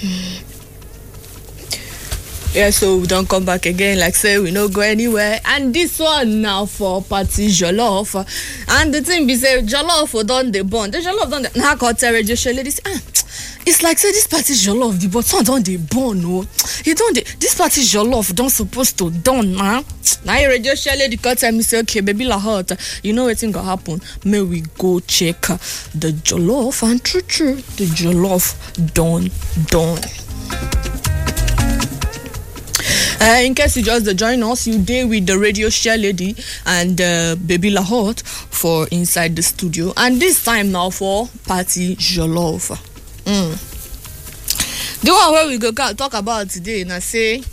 yeah so we don come back again like say we no go anywhere and this one na for party jollof and the thing be say jollof don dey burn the jollof don dey na come tell radio show lady say ah it's like say this party jollof the button don dey burn o e don dey this party jollof don suppose to done na na im radio show lady come tell me say okay baby la hot you know wetin go happen make we go check the jollof and true true the jollof don done. Uh, in case you just dey join us you dey with the radio share lady and uh, baby lahot for inside the studio and this time now for party jollof mm. the one wey we go ca- talk about today na say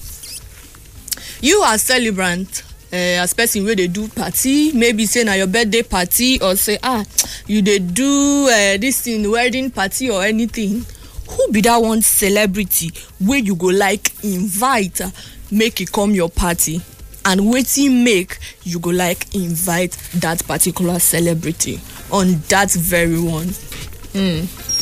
you as celebrant uh, as person wey dey do party maybe say na your birthday party or say ah you dey do uh, this thing wedding party or anything who be that one celebrity wey you go like invite uh, make e come your party and wetin make you go like invite that particular celebrity on that very one. Mm.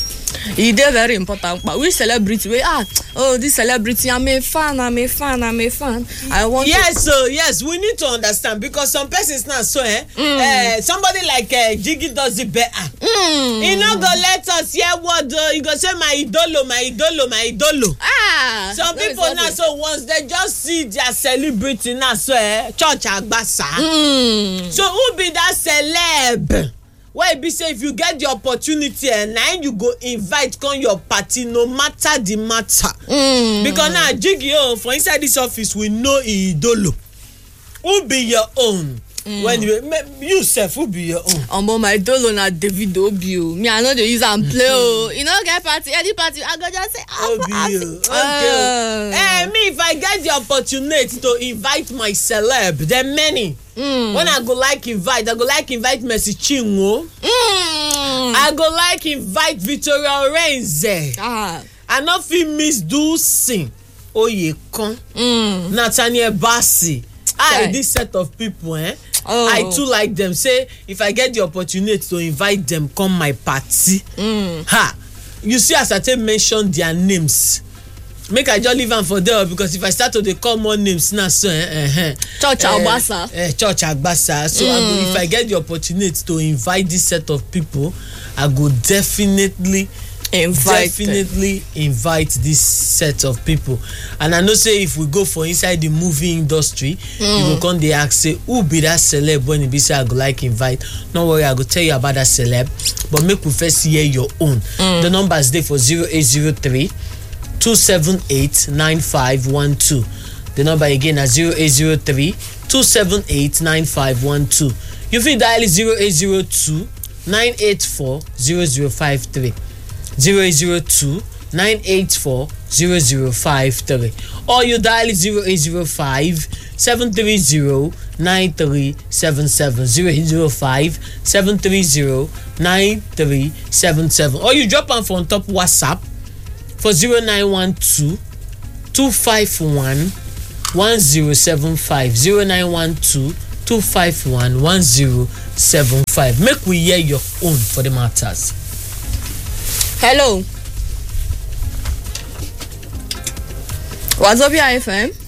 e dey very important pa which celebrity wey ah oh this celebrity i'm a fan i'm a fan i'm a fan i want yes so yes we need to understand because some persons now so eh, mm. uh, somebody like uh, jiggy does it better to. Mm. he no go let us hear word o he go say my idolo my idolo my idolo ah some no be people now something. so once they just see their celebrity now so eh, church agbasa Mm. so who be that celeb wey be say if you get the opportunity eh, na im you go invite come your party no matter the matter. Mm. because now jiggy o for inside this office we know e idolo who be your own. Mm. when you me- you sef who be your own. omo my dolo na david obi o me i no dey use am play o e no get party any party i go just say obi o okay o eh me if i get the opportunity to invite my celeb there many. Mm. when i go like invite i go like invite mercy chinwo. Mm. i go like invite victoria orenze. ah i no fit miss dulcin oyekan mm. nathaniel bassey i Chai. this set of people eh. Oh. i too like them say if i get the opportunity to invite them come my party Mm. ha you see as i take mention their names make i just leave am for there o, because if i start to dey call more names now so eh, eh, eh, Church eh, Agbasa. eh, church agbasa so I go, if i get the opportunity to invite this set of people i go definitely invite definitely invite this set of people and i know say if we go for inside the movie industry mm. you go come dey ask say who be that celeb when e be say i go like invite no worry i go tell you about that celeb but make we first hear your own mm. the numbers dey for zero eight zero three two seven eight nine five one two the number again na zero eight zero three two seven eight nine five one two you fit dial zero eight zero two nine eight four zero zero five three zero eight zero two nine eight four zero zero five three or you dial zero eight zero five seven three zero nine three seven seven zero eight zero five seven three zero nine three seven seven or you drop am for on top whatsapp for zero nine one two two five one one zero seven five zero nine one two two five one one zero seven five make we hear your own for the matters. hello wazobia fm